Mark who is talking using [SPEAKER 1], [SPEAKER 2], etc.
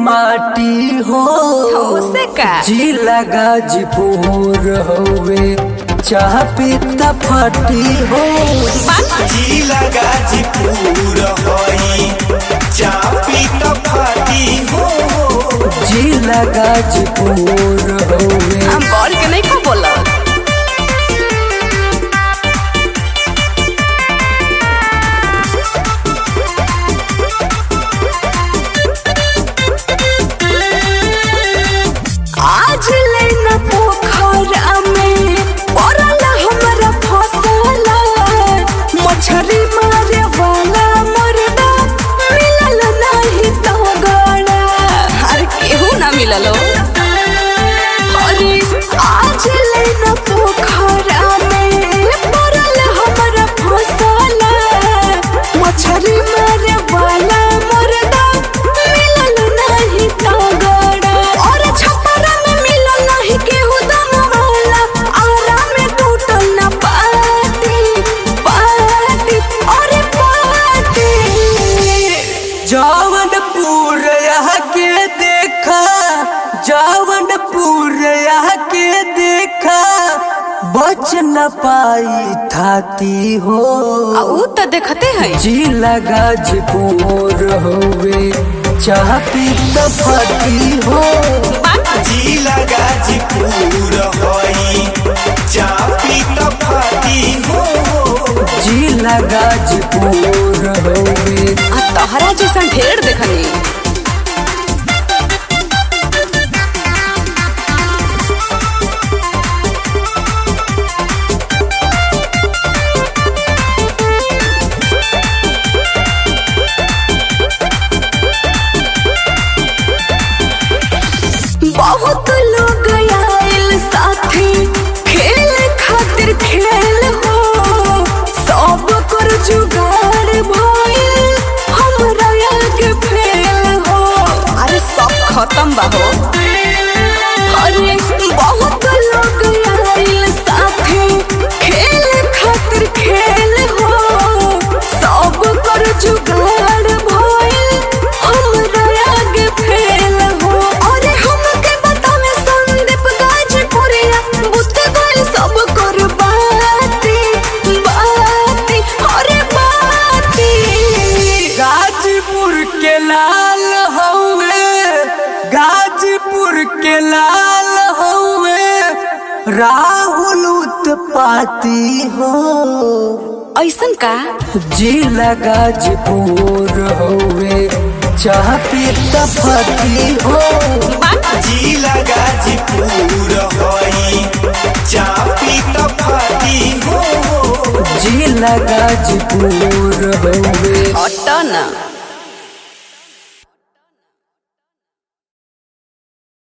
[SPEAKER 1] माटी हो
[SPEAKER 2] उसे का
[SPEAKER 1] जिला गाजीपुर हवे चाह पीता फटी हो
[SPEAKER 3] जिला गाजीपुर हई चापी त फाटी हो
[SPEAKER 1] जिला गाजीपुर हवे
[SPEAKER 2] हम बड़ के नहीं खा बोला आज लेना पोखरा में पड़ल हमरा फसला मछरी मारे वाला मरदा मिलल नहीं तो गड़ा हर केहू ना मिललो अरे आज लेना पोखरा में पड़ल हमरा फसला मछरी मारे वाला मरदा मिलल नहीं तो गड़ा और छपरा में मिलल नहीं केहू दम वाला आरा में टूटल ना पाती पाती अरे पाती
[SPEAKER 1] जौनपुर यहाँ के देखा जौनपुर यहाँ के देखा बच न पाई थाती हो
[SPEAKER 2] आ ऊ तो देखते हैं
[SPEAKER 1] जिला गाजीपुर हवे चाह पीता फटी हो
[SPEAKER 3] जिला गाजीपुर हई चापी त फाटी हो
[SPEAKER 1] जिला गाजीपुर हवे
[SPEAKER 2] आ तहरा जैसन ढेर देखनी बहुत लोग आयल साथे खेल खातिर खेल हो सब कर जुगाड़ भइल हमरा आगे फेल हो अरे सब खत्म बा हो अरे बहुत लोग आयल साथे खेल खातिर खेल हो सब कर जुगाड़ भइल हमरा आगे फेल हो अरे हमके बतावे संदीप गाजीपुरिया बुझ गइल सब कर बाती बाती अरे बाती
[SPEAKER 1] गाजीपुर के लाल हवे गाजीपुर के लाल हवे राहुल उत्पाती हो
[SPEAKER 2] ऐसन का
[SPEAKER 1] जिला गाजीपुर हवे चाह पीता फटी हो
[SPEAKER 3] जिला गाजीपुर हई चापी त फाटी हो
[SPEAKER 1] जिला गाजीपुर हवे
[SPEAKER 2] अटन